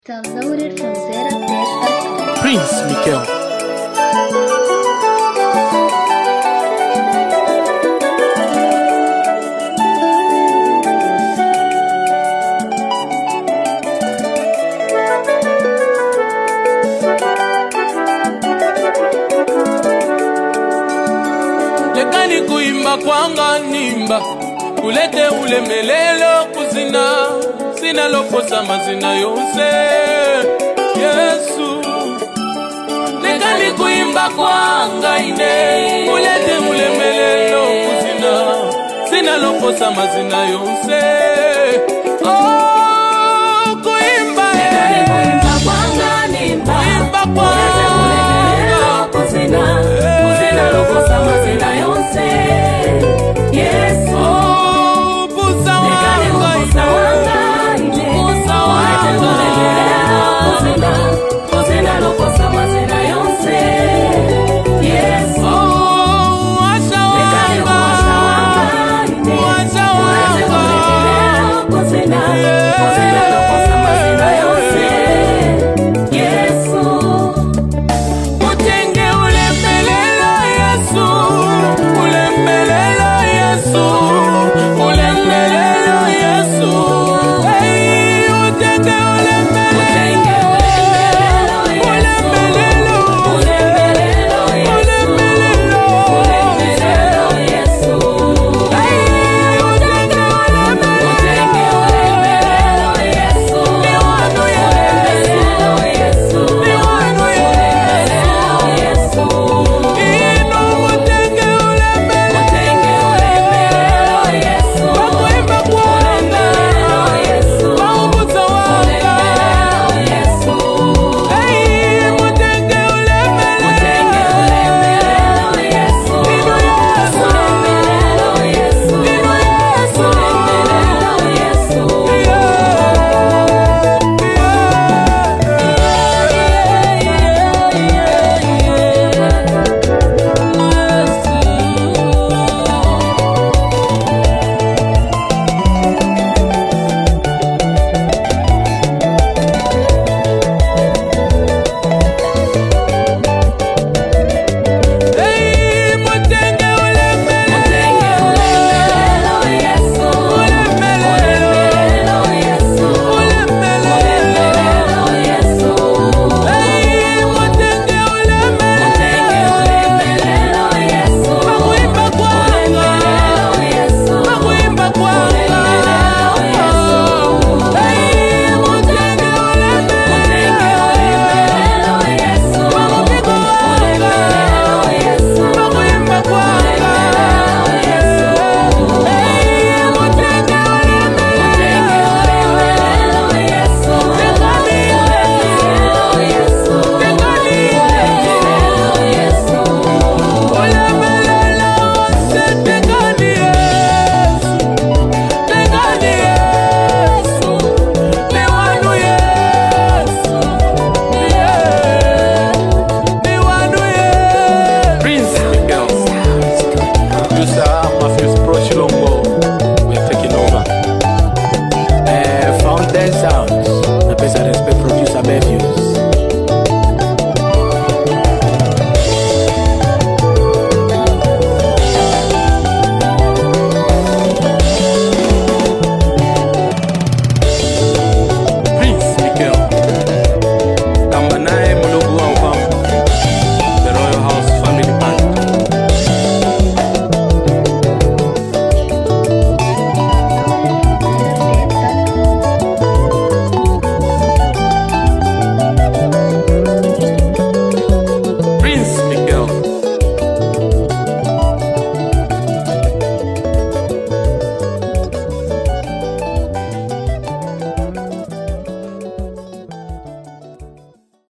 Downloaded from ZeraTech.com. Prince Mikel. lekani kuimba kwanga nimba kulete ulemelelo kuzina sinalokosa mazina yonse yesu lekani kuimba kwanga ine kulete ulemelelo kuzina sinalokosa mazina yonse oh, kuimba eh. kuimba kwanga Oh, busa wanga ine. Busa wanga. Oh, washa wanga. Washa wanga. Utenge ulemelelo Yesu, ulemelelo Yesu, ulemelelo Yesu. Hey, utenge ulemelelo.